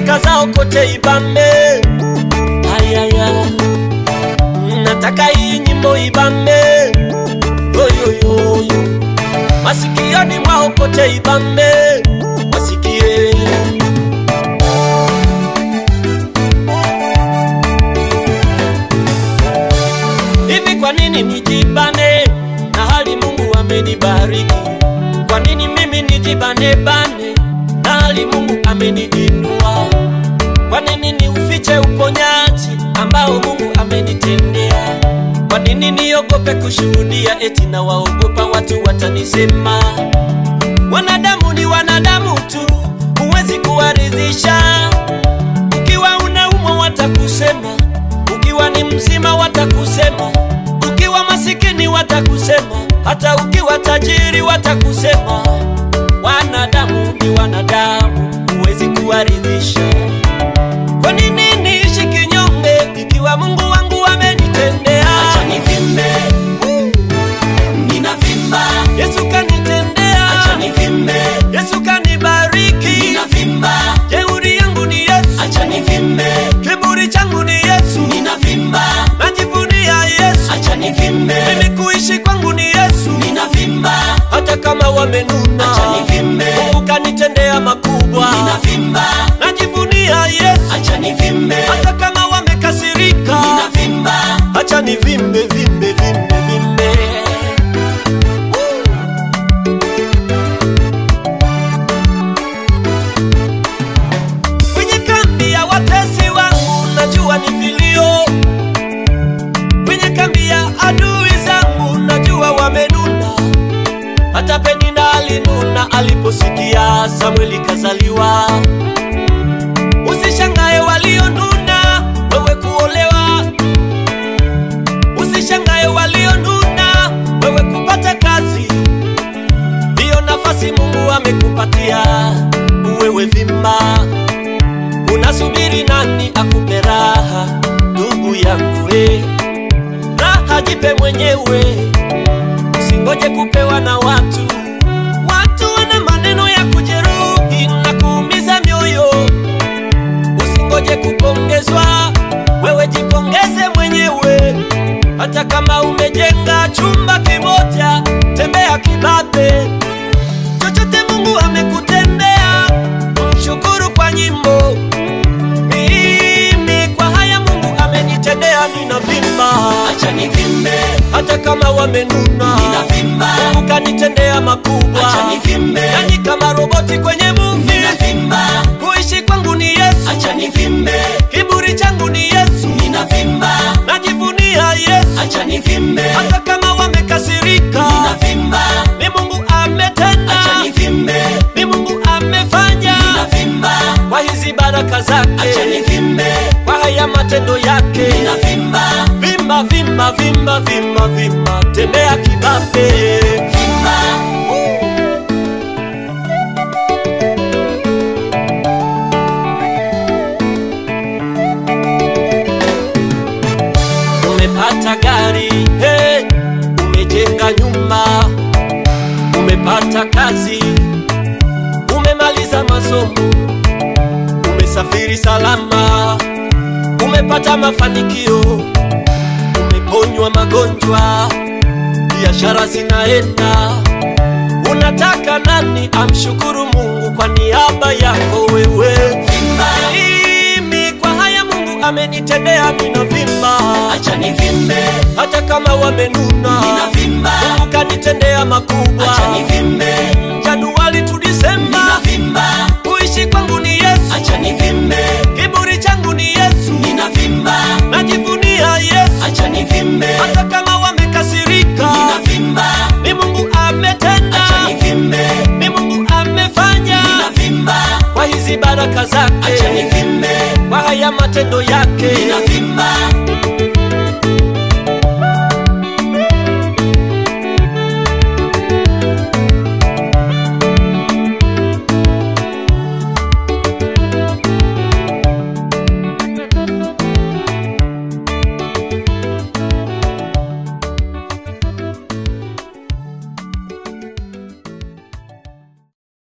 baraka zao kote ibambe. Ayaya, nataka hii nyimbo ibambe. Oyoyoyo, masikioni mwao kote ibambe, wasikie Hivi kwa nini nijibane na hali Mungu amenibariki? Kwa nini mimi nijibane bane na hali Mungu ameniinua? Kwa nini niufiche uponyaji ambao Mungu amenitendea? Kwa nini niogope kushuhudia eti na waogopa watu watanisema? Wanadamu ni wanadamu tu, huwezi kuwaridhisha. Ukiwa unaumwa watakusema, ukiwa ni mzima watakusema, ukiwa masikini watakusema, hata ukiwa tajiri watakusema. Wanadamu ni wanadamu, huwezi kuwaridhisha. Kwa nini niishi kinyonge ikiwa Mungu wangu amenitendea? Acha nivimbe, ninavimba. Yesu kanitendea, Acha nivimbe, Yesu kanibariki. ninavimba. Jeuri yangu ni Yesu, Acha nivimbe, kiburi changu ni Yesu, ninavimba. najivunia Yesu. Acha nivimbe, Mimi kuishi kwangu ni Yesu, ninavimba. hata kama wamenuna. Acha nivimbe, Mungu kanitendea makubwa, ninavimba. najivunia Yesu, Acha nivimbe, hata kama wamekasirika. ninavimba. Acha ni vimbe vimbe vimbe vimbe. Kwenye kambi ya watesi wangu najua ni vilio, kwenye kambi ya adui zangu najua wamenuna. Hata Penina alinuna aliposikia Samueli kazaliwa. Usishangae walionuna wewe kuolewa Usishangae walionuna wewe kupata kazi, hiyo nafasi Mungu amekupatia wewe vimba. Unasubiri nani akupe raha? Ndugu yangu we, raha jipe mwenyewe, usingoje kupewa na watu. Watu wana maneno ya kujeruhi na kuumiza mioyo, usingoje kupongezwa, wewe jipongeze mwenyewe. Hata kama umejenga chumba kimoja, tembea kibabe. Chochote Mungu amekutendea, mshukuru kwa nyimbo. Mimi kwa haya Mungu amenitendea, ninavimba. Acha nivimbe, Hata kama wamenuna, ninavimba. Mungu kanitendea makubwa. Acha nivimbe, Yani kama roboti kwenye movie, ninavimba. kuishi kwangu ni Yesu, Acha nivimbe, kiburi changu ni Yesu, ninavimba. najivunia Yesu. Acha nivimbe, Hata kama wamekasirika, ninavimba. ni Mungu ametenda, Acha nivimbe, ni Mungu amefanya ninavimba. kwa hizi baraka zake, Acha nivimbe, kwa haya matendo yake. ninavimba. Vimba, vimba, vimba, vimba, vimba, tembea kibabe. Vimba, Umepata gari, hey, umejenga nyumba, umepata kazi, umemaliza masomo, umesafiri salama, umepata mafanikio, umeponywa magonjwa, biashara zinaenda. Unataka nani amshukuru Mungu kwa niaba yako wewe? vimba. Mimi kwa haya Mungu amenitendea, ninavimba Acha nivimbe, hata kama wamenuna, ninavimba. Mungu kanitendea makubwa. Acha nivimbe,